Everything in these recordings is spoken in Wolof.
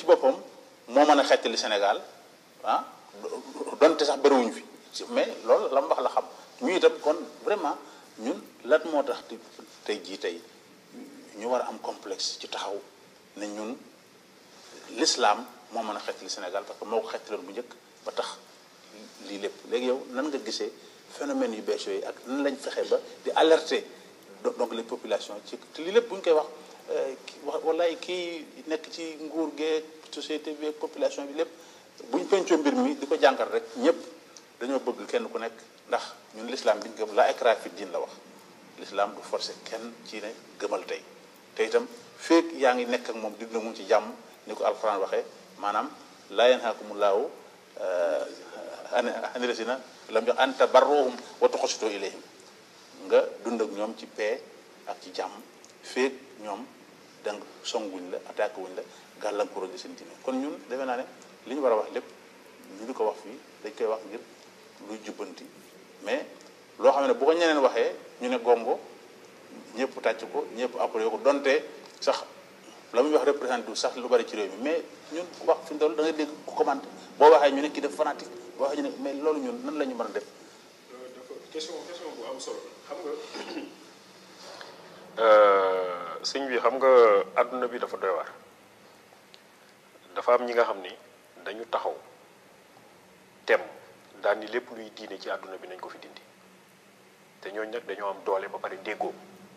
boppam moo mën a xettali Sénégal ah donte sax bëriwuñ fi mais loolu la mu wax la xam ñu itam kon vraiment ñun lan moo tax tey jii tey ñu war a am complexe ci taxaw ne ñun l'islam moo mën a xettali Sénégal parce que moo ko xettaloon bu njëkk ba tax lii lépp léegi yow nan nga gisee phénomène yu bees yooyu ak nan lañ fexe ba di alerter donc les populations ci te lii lépp bu ñu koy wax wax wallaay kii nekk ci nguur gee société bi population bi lépp bu ñu pencoo mbir mi di ko jàngal rek ñëpp dañoo bëgg kenn ku nekk ndax ñun l'islam bi ñu gëm la ikraa fi diin la wax l'islam du forcer kenn ci ne gëmal tey te itam feek yaa ngi nekk ak moom di dund mu ci jàmm ni ko alxuraan waxee maanaam laa yanhaakumullahu ani lasina lam jox an tabarruhum wa tuqsitu ilayhim nga dund ak ñoom ci paix ak ci jàmm feek ñoom danga songuñ la attaque wuñ la gàllankoor di seen diine kon ñun defe naa ne li ñu war a wax lépp ñu di ko wax fii dañ koy wax ngir luy jubbanti mais loo xam ne bu ko ñeneen waxee ñu ne gongo ñëpp tàcc ko ñëpp approuvé ko donte sax la muy wax représenté sax lu bari ci réew mi mais ñun ku wax fi mu toll da ngay dégg ku commenté boo waxee ñu ne kii def fanatique boo waxee ñu ne mais loolu ñun nan la ñu mën a def. dafa question question bu am solo xam nga sëñ bi xam nga àdduna bi dafa doy waar dafa am ñi nga xam ni dañu taxaw tem daal ni lépp luy diine ci àdduna bi nañ ko fi dindi te ñooñu nag dañoo am doole ba pare déggoo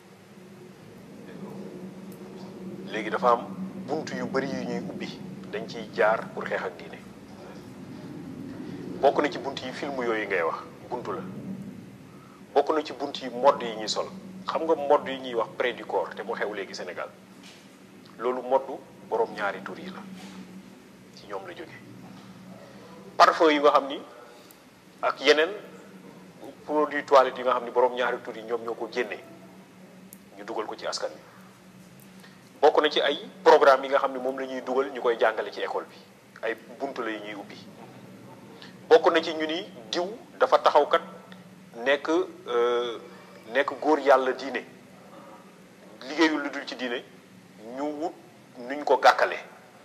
léegi dafa am bunt yu bari yu ñuy ubbi dañ ciy jaar pour xeex ak diine bokk na ci bunt yi film yooyu ngay wax buntu la bokk na ci bunt yi modd yi ñuy sol xam nga modd yi ñuy wax près du corps te mu xew léegi Sénégal loolu moddu boroom ñaari tur yi la ci ñoom la jóge parfum yi nga xam ni ak yeneen produit toilette yi nga xam ni boroom ñaari tur yi ñoom ñoo ko génnee ñu dugal ko ci askan wi bokk na ci ay programme yi nga xam ne moom la ñuy dugal ñu koy jàngale ci école bi ay buntu la yu ñuy ubbi bokk na ci ñu ni diw dafa taxaw kat nekk nekk góor yàlla diine liggéeyul lu dul ci diine ñu wut nuñ ko gàkkale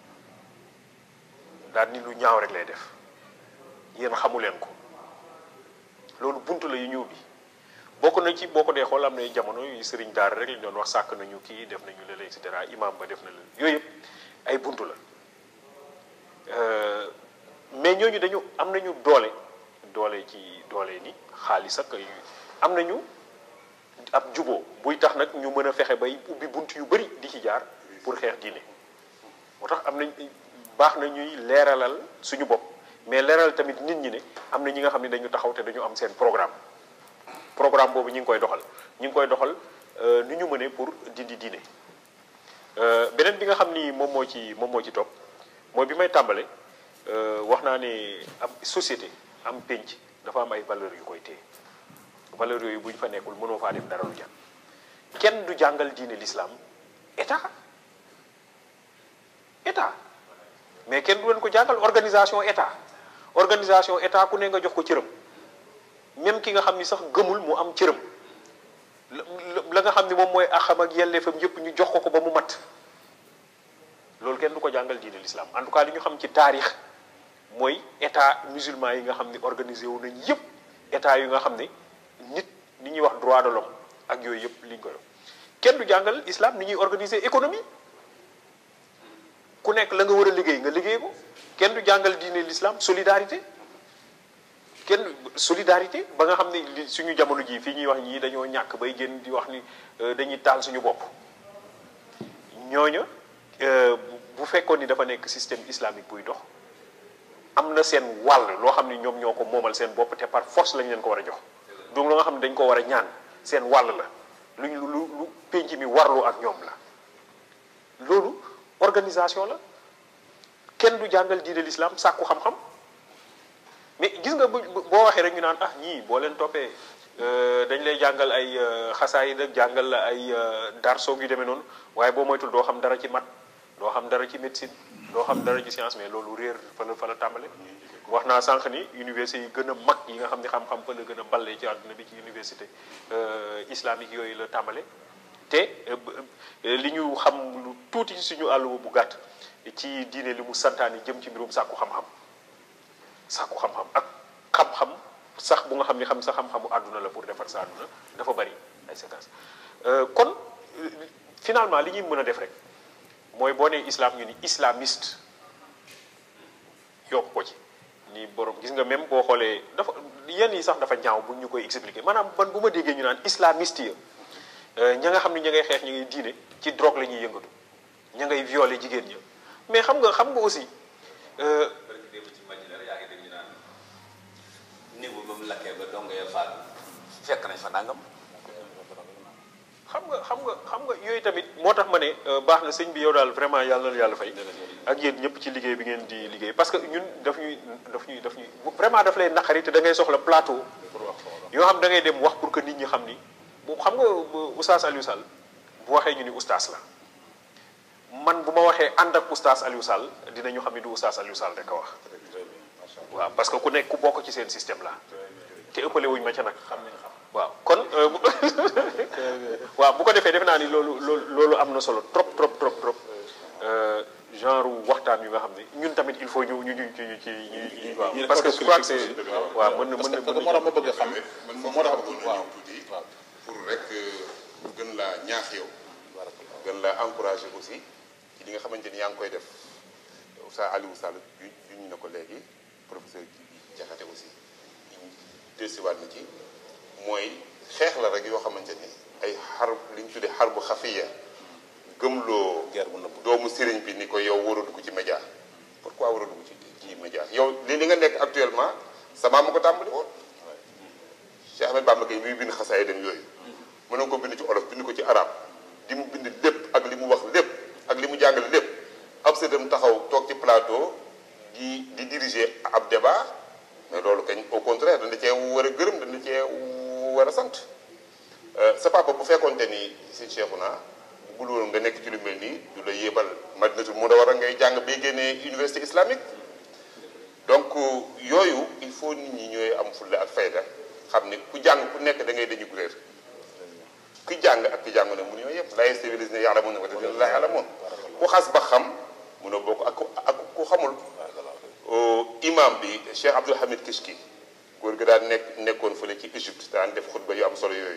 daal ni lu ñaaw rek lay def yéen xamu leen ko loolu buntu la yu ñu ubbi bokk na ci boo ko dee xool am na jamono yu sëriñ daara rek lañ doon wax sàkk nañu kii def nañu lële et cetera imam ba def na la yooyu yëpp ay buntu la mais ñooñu dañu am nañu doole doole ci doole ni xaalis ak ay am nañu ab juboo buy tax nag ñu mën a fexe bay ubbi bunt yu bari di ci jaar pour xeex diine moo tax am nañ baax na ñuy leeralal suñu bopp mais leeral tamit nit ñi ne am na ñi nga xam ne dañu taxaw te dañu am seen programme programme boobu ñu ngi koy doxal ñu ngi koy doxal ni ñu mënee pour dindi diine beneen bi nga xam ni moom moo ci moom moo ci topp mooy bi may tàmbale wax naa ne am société am pénc dafa am ay valeurs yu koy téye valeurs yooyu bu ñu fa nekkul mënoo faa def dara lu jàng kenn du jàngal diine l'islam état état mais kenn du leen ko jàngal organisation état organisation état ku ne nga jox ko cëram même ki nga xam ni sax gëmul mu am cëram la nga xam ni moom mooy axam ak yelleefam yëpp ñu jox ko ko ba mu mat loolu kenn du ko jàngal diine l'islam en tout cas li ñu xam ci taarix mooy état musulman yi nga xam ni organisé wu nañ yëpp état yi nga xam ne nit ni ñuy wax droit de l'homme ak yooyu yëpp liñ ko def kenn du jàngal islam ni ñuy organiser économie ku nekk la nga war a liggéey nga liggéey ko kenn du jàngal diine l'islam solidarité kenn solidarité ba nga xam ne li suñu jamono jii fii ñuy wax ñii dañoo ñàkk bay génn di wax ni dañuy taal suñu bopp ñooña bu fekkoon ni dafa nekk système islamique buy dox am na seen wàll loo xam ne ñoom ñoo ko moomal seen bopp te par force lañ leen ko war a jox donc la nga xam ne dañ ko war a ñaan seen wàll la luñ lu lu penc mi warlu ak ñoom la loolu organisation la kenn du jàngal diine l'islam sàkku xam-xam mais gis nga bu boo waxee rek ñu naan ah ñii boo leen toppee dañ lay jàngal ay xasaayid ak jàngal la ay darsoog yu demee noonu waaye boo moytul doo xam dara ci mat doo xam dara ci médecine doo xam dara ci science mais loolu réer fa la fa la tàmbale wax naa sànq ni université yi gën a mag yi nga xam ne xam-xam fa la gën a balle ci àdduna bi ci université islamique yooyu la tàmbale te li ñu xam lu tuuti ci suñu àll bu gàtt ci diine li mu santaani jëm ci mbirum sàkku xam-xam sàkku xam-xam ak xam-xam sax bu nga xam ni xam sa xam-xamu àdduna la pour defar sa àdduna dafa bari ay séquences kon finalement li ñuy mën a def rek mooy boo nee islam ñu ni islamiste yokk ko ci ni borom gis nga même boo xoolee dafa yenn yi sax dafa ñaaw bu ñu koy expliquer maanaam ban bu ma déggee ñu naan islamiste ya ña nga xam ne ña ngay xeex ña ngay diine ci drogue la ñuy yëngatu ña ngay violer jigéen ña mais xam nga xam nga aussi. néegu ba mu lakkee ba dong ya faatu fekk nañ fa nangam. xam nga xam nga xam nga yooyu tamit moo tax ma ne baax na sëñ bi yow daal vraiment yàlla na yàlla fay. ak yéen ñëpp ci liggéey bi ngeen di liggéey parce que ñun daf ñuy daf ñuy daf ñuy vraiment daf lay naqari te da ngay soxla plateau. yoo xam da ngay dem wax pour que nit ñi xam ni bu xam nga oustaz Aliou Sall bu waxee ñu ni oustaz la man bu ma waxee ànd ak oustaz Aliou Sall dinañu xam ni du oustaz Aliou Sall rek a wax. waaw parce que ku nekk ku bokk ci seen système la te ëppale wuñ ma ca nag. xam nañ xam waaw kon waaw bu ko defee defe naa ni loolu loolu loolu am na solo trop trop trop trop genre waxtaan yu nga xam ne ñun tamit il faut ñu ñu ñu ci ñu ci ñu waaw parce que je crois que c'est waaw mën na mën na parce que moo tax ma bëgg a xam man moo moo tax tax bëggoon waaw na tuuti waaw pour rek gën laa ñaax yow gën laa encouragé aussi ci li nga xamante ni yaa ngi koy def Oustaz Aliou Sall ju juñ na ko léegi professeur Diakhaté aussi desiwaat na ci mooy xeex la rek yoo xamante ni ay xar li ñu tuddee xar bu xafiya gëmloo guerre bu nëbb doomu sëriñ bi ni ko yow war a dugg ci média pourquoi war a dugg ci ci média yow li li nga nekk actuellement sama ma ko tàmbali woon Cheikh Ahmed Bamba Gueye muy bind xasaay dem yooyu mën na ko bind ci olof bind ko ci arab li mu bind lépp ak li mu wax lépp ak li mu jàngale lépp ab sëtam taxaw toog ci plateau di di diriger ab débat mais loolu kañ au contraire dana cee war a gërëm dana cee war a sant sa papa bu fekkoonte ni si Cheikhouna bu woon nga nekk ci lu mel nii du la yébal Madinatul Munawwara ngay jàng bay génnee université islamique donc yooyu il faut nit ñi ñooy am fulla ak fayda xam ne ku jàng ku nekk da ngay dañu réer ku jàng ak ku jàng ne mënuñoo yëpp la civilisé yàlla mun na ko def la yàlla moon ku xas ba xam mënoo bokk ak ku ak ku xamul imam bi Cheikh Abdoul Hamid Kishki góor gi daan nekk nekkoon fële ci Égypte daan def xutba yu am solo yooyu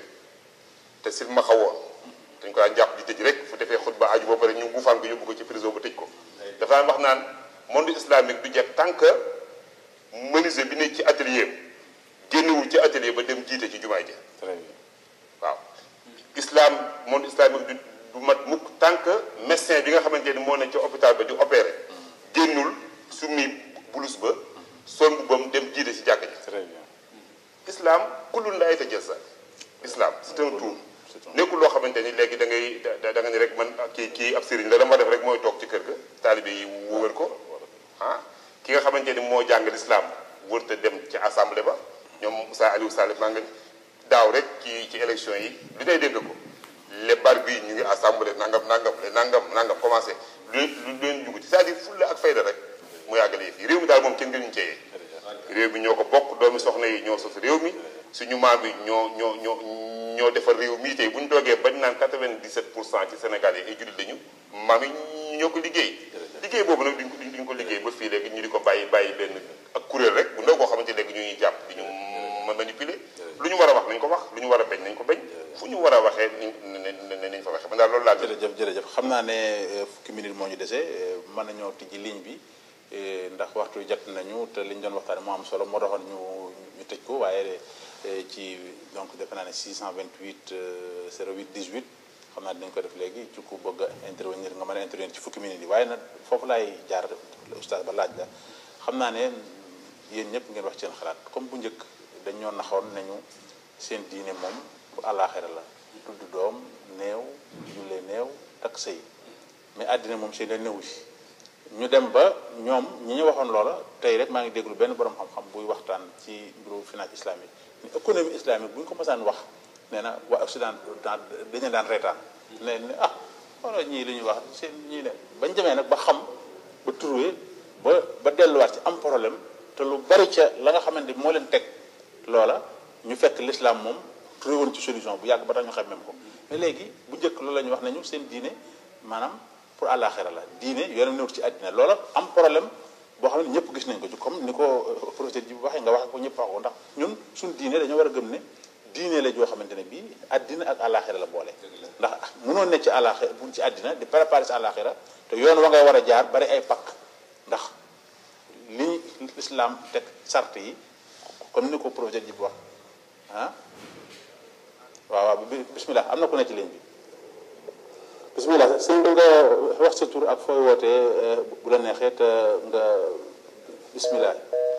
te sil ma xawoon dañ ko daan jàpp di tëj rek fu defee xutba aju ba pare ñu buufaan ko yóbbu ko ci prison ba tëj ko dafa daan wax naan monde islamique du jekk tant que menuisier bi ne ci atelier génnewul ci atelier ba dem jiite ci jumaay ji très bien waaw islam monde islamique du du mat mukk tant que médecin bi nga xamante ni moo ne ci hôpital ba di opéré génnul summi bulus ba sol mbubbam dem jiite ci jàkk ji très bien islam kullun la yatajazza islam c'est un tout nekkul loo xamante ni léegi da ngay da da nga ni rek man kii kii ab sëriñ la la ma def rek mooy toog ci kër ga taalibe yi wër ko ah ki nga xamante ni moo jàng l'islam wërta dem ci assemblée ba ñoom Moussa Aliou Sall maa nga daaw rek ci ci élection yi lu day dégg ko les bar bi ñu ngi assemblée nangam nangam le nangam nangam commencé lu lu leen dugg ci c'est-à-dire fulla ak fayda rek mu yàggale fii réew mi daal moom kenn gënuñu ceyee réew mi ñoo ko bokk doomi soxna yi ñoo sos réew mi suñu maam yi ñoo ñoo ñoo ñoo defar réew mii tey bu ñu toogee bañ naan 97 pour cent ci Sénégal yi ay jullit lañu maam yi ñoo ko liggéey liggéey boobu nag duñ ko duñ ko liggéey ba fii léegi ñu di ko bàyyi bàyyi benn ak kuréel rek bu ndaw koo xamante léegi ñu ñuy jàpp di ñu manipuler lu ñu war a wax nañ ko wax lu ñu war a bañ nañ ko bañ fu ñu war a waxee nañ nañ fa waxee man daal loolu laa gën jërëjëf jërëjëf xam naa ne fukki minute moo ñu dese mën nañoo tijji ligne bi ndax waxtu jot nañu te li ñu doon waxtaane moo am solo moo taxoon ñu ñu tëj ko waaye ci donc defe naa ne 628 08 18 xam naa dinañ ko def léegi ci ku bëgg a intervenir nga mën a intervenir ci fukki minute yi waaye nag foofu laay jaar oustaz ba laaj la xam naa ne yéen ñëpp ngeen wax seen xalaat comme bu njëkk dañ ñoo naxoon nañu seen diine moom bu àllaaxira la tudd doom néew jullee néew takk sëy mais àddina moom seen la néewu si ñu dem ba ñoom ñi ñu waxoon loola tey rek maa ngi déglu benn borom xam-xam buy waxtaan ci mbiru finance islamique ni économie islamique bu ñu ko mësaan wax nee na waa Occident dañu daan reetaan ne ne ah wala ñii li ñuy wax seen ñii ne bañ demee nag ba xam ba trouvé ba ba delluwaat ci am problème te lu bari ca la nga xamante moo leen teg loola ñu fekk l'islam moom trouvé woon ci solution bu yàgg ba tax ñu xam même ko mais léegi bu njëkk loolu la ñuy wax nañu seen diine maanaam pour àllaaxira la diine yoonam newut ci àddina loola am problème boo xam ne ñëpp gis nañ ko ci comme ni ko professeur ji waxee nga waxee ko ñëpp wax ko ndax ñun suñ diine dañoo war a gëm ne diine la joo xamante ne bii àddina ak àllaaxira la boole ndax mënoon ne ci àllaaxira bu ci àddina di préparer si àllaaxira te yoon wa ngay war a jaar bari ay pakk ndax li lislaam teg sart yi comme ni ko professeur ji wax ah waaw waaw bismillah am na ku ne ci ligne bi bismillah sëñ bi nga wax sa tur ak fooy wootee bu la neexee te nga bismillah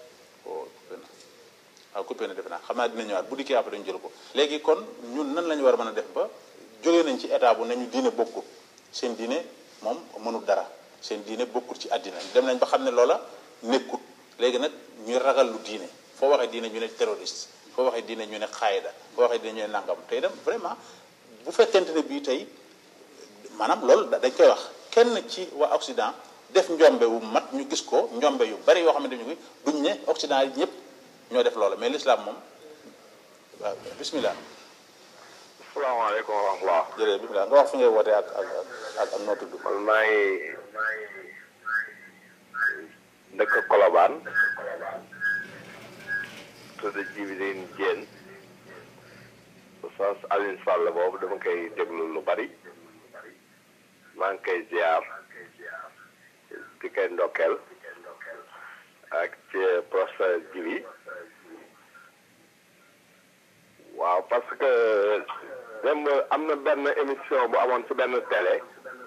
waaw coupé na defe naa xam naa dina ñëwaat bu dikkee après dañu jël ko léegi kon ñun nan la ñu war a mën a def ba jógee nañ ci état bu nañu diine bokkul seen diine moom mënul dara seen diine bokkul ci àddina dem nañ ba xam ne loola nekkut léegi nag ñuy ragal lu diine foo waxee diine ñu ne terroriste foo waxee diine ñu ne xaayida foo waxee diine ñu ne nangam tey dem vraiment bu fekkente ne bii tey maanaam loolu dañ koy wax kenn ci waa Occident def njombe wu mat ñu gis ko njombe yu bari yoo xamante ñu duñ ne Occident yi ñëpp ñoo def loolu mais l'islam moom waaw bismillah asalaamaaleykum wa rahmatulah. jërëjëf bismillah nga wax fi ngay wootee ak ak ak ak noo tudd. man maa ngi dëkk Colobane tudd Djibril Diène Oustaz Alioune Sall boobu dama koy déglu lu bari maa ngi koy ziar di koy ndokkeel ak ci professeur Djibi waaw parce que dem am na benn émission bu amoon ci benn télé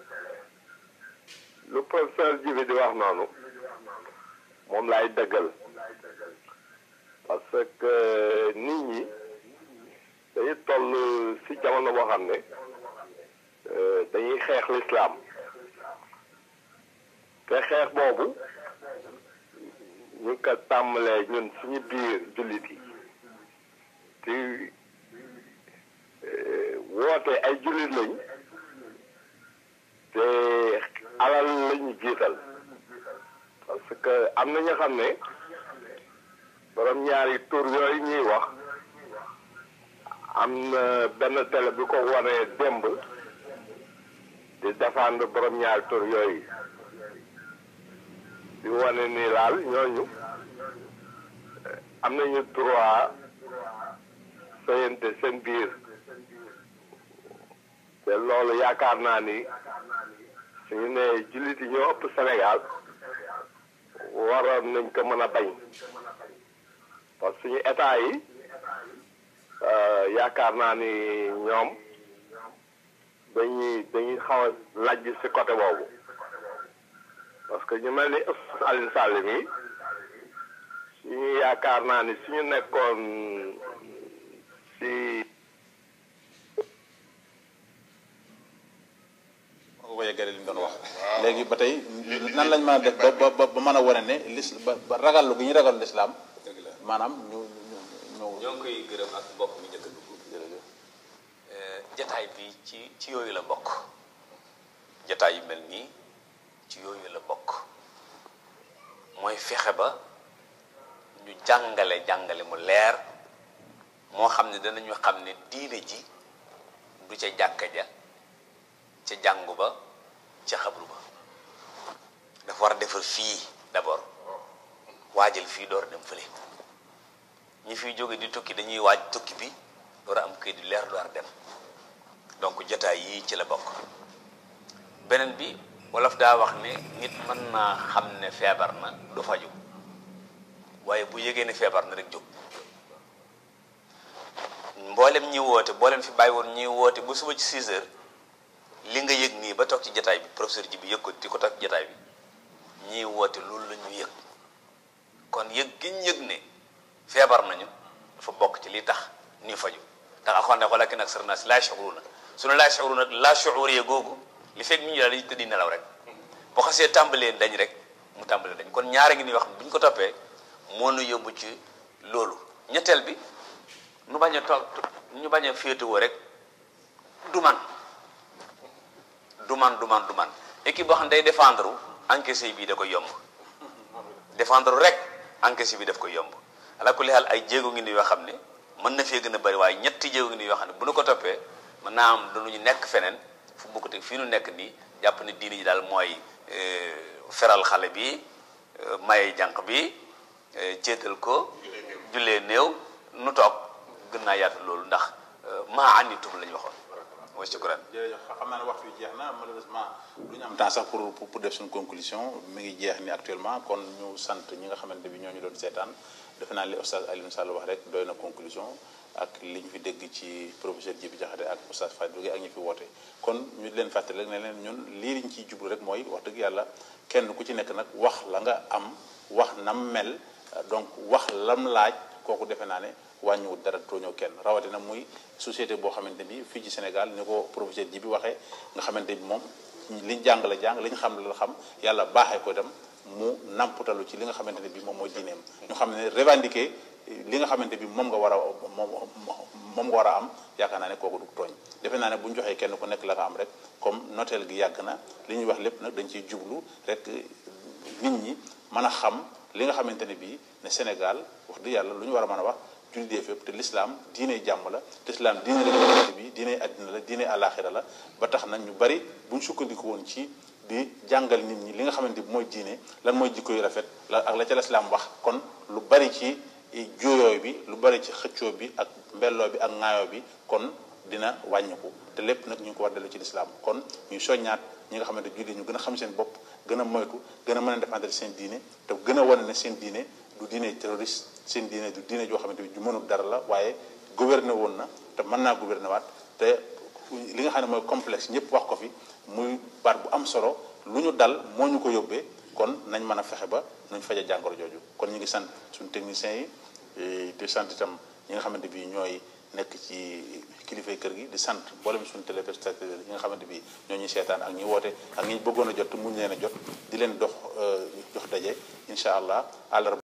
lu professeur Djibi di wax noonu moom laay dëggal parce que nit ñi dañuy toll ci jamono boo xam ne dañuy xeex lislaam te xeex boobu ñu ko tàmbalee ñun suñu biir jullit yi te woote ay jullit lañ te alal lañu jiital parce que am na ñoo xam ne borom ñaari tur yooyu ñuy wax am na benn télé bi ko wanee démb di défendre borom ñaari tur yooyu di wane ni laal ñooñu am nañu droit sëyante seen biir te loolu yaakaar naa ni suñu ne jullit yi ñoo ëpp Sénégal waroon nañ ko mën a bañ parce que suñu état yi yaakaar naa ni ñoom dañuy dañuy xaw a lajj ci côté boobu parce que ñu mel ni Alioune Sall mi suñu yaakaar naa ni suñu nekkoon ci ko yeggale li ñu doon wax léegi ba tey nan lañ mën a def ba ba ba mën a wane ne lis ba ba ragallu gi ñu ragal lislaam dëgg la maanaam ñu ñu ñu ñoo ngi koy gërëm ak mbokk mi njëkk a dugg jataay bi ci ci yooyu la bokk jataay yu mel nii ci yooyu la bokk mooy fexe ba ñu jàngale jàngale mu leer moo xam ne danañu xam ne diine ji du ca jàkka ja ca jàngu ba ca xabru ba dafa war a defar fii d'abord waajal fii door dem fële ñi fiy jóge di tukki dañuy waaj tukki bi door a am këy di leer door a dem donc jotaay yii ci la bokk beneen bi wolof daa wax ne nit mën naa xam ne feebar na du faju waaye bu yëgee ne feebar na rek jóg mboolem ñi woote mboolem fi bàyyi woon ñi woote ba suba ci 6 heures li nga yëg nii ba toog ci jataay bi professeur ji bi yëg ko di ko toog ci jataay bi ñii woote loolu la ñu yëg kon yëg gi ñu yëg ne feebar nañu dafa bokk ci li tax ñuy faju ndax alxuraan ne walakin aksara naas laa yash'uruuna suñu laa yash'uruuna nag laa shu'uuriyya googu li fekk ñu ñu daal dañuy tëddi nelaw rek boo xasee tàmbalee dañ rek mu tàmbalee dañ kon ñaare ngi ni wax bu ñu ko toppee moo nu yóbbu ci loolu ñetteel bi nu bañ a toog ñu bañ a féetewoo rek du man du man du man du man équipe boo xam ne day défendre encaissé bii da koy yomb défendre rek encaissé bi daf koy yomb ala kulli xaal ay jéego ngi ni yoo xam ne mën na fee gën a bëri waaye ñetti jéego ngi ni yoo xam ne bu nu ko toppee mën naa am dañuy nekk feneen fu bokkute fii nu nekk nii jàpp ne diine ji daal mooy feral xale bi maye jànq bi céetal ko jullee néew nu toog gën naa yaatu loolu ndax maa anitum la ñu waxoon mooy sukkuraan jërëjëf xam naa ne waxtu bi jeex na malheureusement du ñu am temps sax pour pour def suñu conclusion mi ngi jeex ni actuellement kon ñu sant ñi nga xamante bi ñoo ñu doon seetaan defe naa li Oustaz Alioune Sall wax rek doy na conclusion ak li ñu fi dégg ci professeur Djibi Diakhaté ak Oustaz Fadou Gueye ak ñi fi woote kon ñu leen fàttali rek ne leen ñun lii liñ ciy jublu rek mooy wax dëgg yàlla kenn ku ci nekk nag wax la nga am wax nam mel donc wax lam laaj kooku defe naa ne wàññiwul dara tooñoo kenn rawatina muy société boo xamante bi fii ci Sénégal ni ko professeur ji bi waxee nga xamante bi moom liñ jàng la jàng liñ xam la xam yàlla baaxee ko dem mu namputalu ci li nga xamante ne bi moom mooy diineem ñu xam ne revendiquer li nga xamante bi moom nga war a moom moom nga war a am yaakaar naa ne kooku du tooñ defe naa ne bu ñu joxee kenn ku nekk la nga am rek comme noteel gi yàgg na li ñuy wax lépp nag dañ ciy jublu rek nit ñi mën a xam li nga xamante ne bii ne Sénégal wax dëgg yàlla lu ñu war a mën a wax jullit fépp te l'islam diine jàmm la te l'islam diine la xamante bi diine àddina la diine àllaaxira la ba tax na ñu bari bu ñu sukkandiku woon ci di jàngal nit ñi li nga xamante bi mooy diine lan mooy jikko yu rafet la ak la ca l'islam wax kon lu bari ci juyooy bi lu bari ci xëccoo bi ak mbelloo bi ak ŋaayoo bi kon dina wàññiku te lépp nag ñu ngi ko war dellu ci l'islam kon ñuy soññaat ñi nga xamante jullit ñu gën a xam seen bopp gën a moytu gën a mën a défendre seen diine te gën a wane ne seen diine du diine terroriste seen diine du diine joo xamante bi ju mënul dara la waaye gouverner woon na te mën naa gouverner waat te li nga xam ne mooy complexe ñëpp wax ko fi muy baat bu am solo lu ñu dal moo ñu ko yóbbee kon nañ mën a fexe ba nuñ faja jàngoro jooju kon ñu ngi sant suñu techniciens yi di sant itam ñi nga xamante bi ñooy nekk ci kilifay kër gi di sant mboolem suñu téléspectateurs yi nga xamante bi ñoo ñuy seetaan ak ñi woote ak ñi bëggoon a jot te muñ leen a jot di leen dox jox daje incha allah àllarba